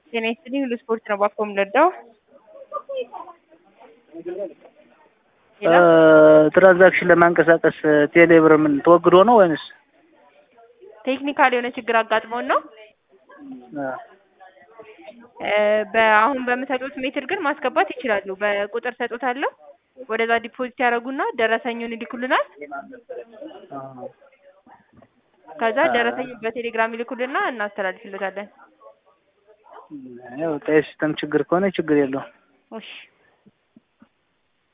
ጤና ይስጥልኝ ሁሉ ስፖርት ነው ባኮ የምንወደው ትራንዛክሽን ለማንቀሳቀስ ቴሌብር ምን ተወግዶ ነው ወይንስ? ቴክኒካል የሆነ ችግር አጋጥሞን ነው። በአሁን በምሰጡት ሜትር ግን ማስገባት ይችላሉ። በቁጥር ሰጡታለሁ። ወደዛ ዲፖዚት ያደርጉና ደረሰኙን ይልኩልናል። ከዛ ደረሰኙን በቴሌግራም ይልኩልና እናስተላልፍለታለን። ያው ሲስተም ችግር ከሆነ ችግር የለውም። እሺ